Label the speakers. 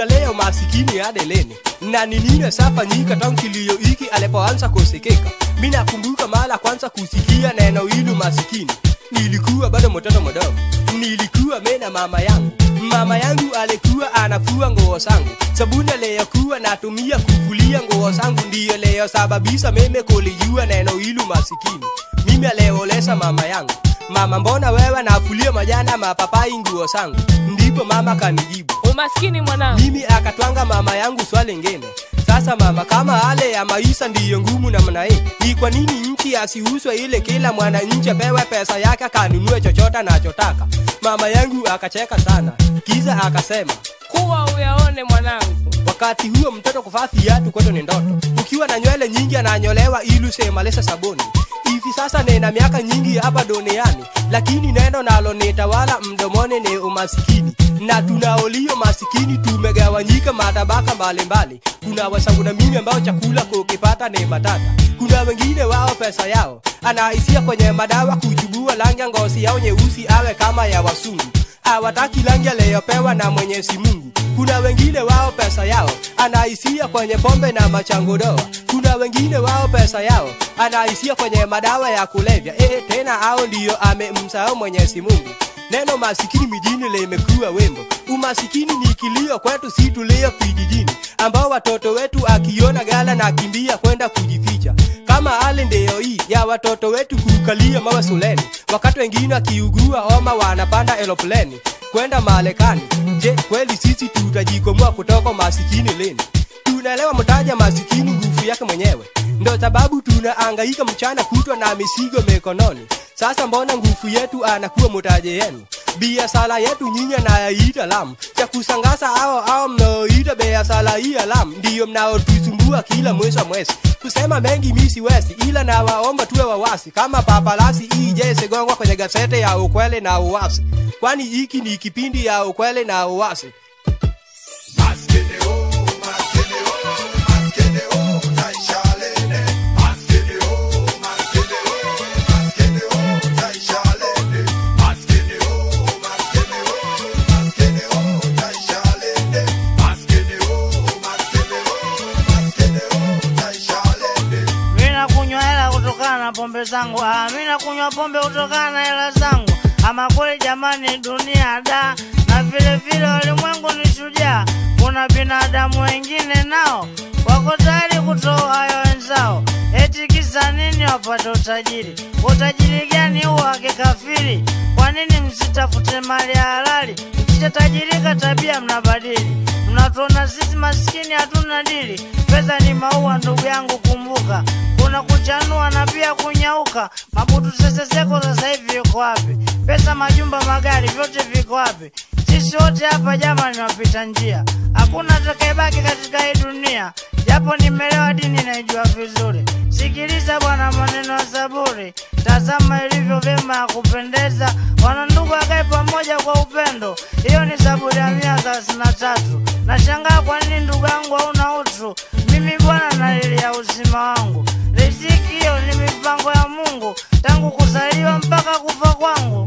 Speaker 1: tutalea umasikini hadi lini na ni nini safanyika tangu kilio hiki alipoanza kusikika mi nakumbuka mara kwanza kusikia neno hili umasikini nilikuwa bado mtoto mdogo nilikuwa me na mama yangu mama yangu alikuwa anafua nguo zangu sabuni aliyokuwa natumia kufulia nguo zangu ndiyo leyosababisha mimi kulijua neno hili umasikini mimi aliolesa mama yangu mama mbona wewe nafulia majana mapapai nguo zangu ndipo mama kanijibu
Speaker 2: umaskini mwanangu
Speaker 1: mimi akatwanga mama yangu swali ngine sasa mama kama hale ya maisha ndiyo ngumu namna hii ni kwa nini nchi asiuzwe ile kila mwananchi apewe pesa yake akanunue chochote anachotaka mama yangu akacheka sana kiza akasema
Speaker 2: kuwa uyaone mwanangu
Speaker 1: wakati huo mtoto kuvaa viatu kwetu ni ndoto ukiwa na nywele nyingi ananyolewa ili usemalese sabuni hivi sasa nina miaka nyingi hapa duniani lakini neno nalo nitawala mdomoni ni umasikini na tunaolio masikini tumegawanyika matabaka mbalimbali kuna wasanguna mimi ambao chakula kukipata ni matata kuna wengine wao pesa yao anaisia kwenye madawa kuchubua rangi ya ngozi yao nyeusi awe kama ya wasungu hawataki rangi aliyopewa na mwenyezi mungu kuna wengine wao pesa yao anaisia kwenye pombe na machangodoa kuna wengine wao pesa yao anaisia kwenye madawa ya kulevya e, tena hao ndiyo amemsahau mwenyezi mungu neno masikini mijini limekuwa wembo umasikini ni kilio kwetu si tulio vijijini ambao watoto wetu akiona gala na kimbia kwenda kujificha kama hali ndio hii ya watoto wetu kukalia mawe suleni wakati wengine akiugua homa wanapanda eropleni kwenda Marekani. Je, kweli sisi tutajikomboa kutoka masikini lini? Tunaelewa mtaja masikini nguvu yake mwenyewe, ndo sababu tunaangaika mchana kutwa na misigo mikononi. Sasa mbona nguvu yetu anakuwa mtaje yenu? biashara yetu nyinyi anayaita lamu cha kusangaza ao ao mnaoita biashara hii ya lamu ndiyo mnaotusumbua kila mwezi wa mwezi kusema mengi mi siwezi ila nawaomba tuwe wawasi kama papalasi hii je sigongwa kwenye gazete ya ukweli na uwasi kwani hiki ni kipindi ya ukweli na uwasi
Speaker 3: Mina kunywa hela kutokana na pombe zangu, ah, mina kunywa pombe kutokana na hela zangu. Ama kweli jamani, dunia da, na vile vile ulimwengu ni shujaa. Kuna binadamu wengine nao wako tayari kutoa hayo wenzao, eti kisa nini wapate utajiri? Utajiri gani huo wa kikafiri? Kwa nini msitafute mali ya halali? Mkishatajirika tabia mnabadili, mnatuona sisi maskini hatuna dili. Pesa ni maua ndugu yangu, kumbuka kuna kuchanua na pia kunyauka. Mabutu seseseko sasa hivi yuko wapi? Pesa, majumba, magari, vyote viko wapi? Sisi wote hapa jamani, wapita njia, hakuna atakayebaki katika hii dunia. Japo nimelewa dini naijua vizuri. Sikiliza bwana maneno ya Zaburi, tazama ilivyo vyema ya kupendeza, wanandugu wakae pamoja kwa upendo. Hiyo ni Zaburi ya mia thelathini na tatu. Nashangaa kwa nini ndugu yangu hauna utu. Mimi bwana nalilia uzima wangu, riziki hiyo ni mipango ya Mungu tangu kuzaliwa mpaka kufa kwangu.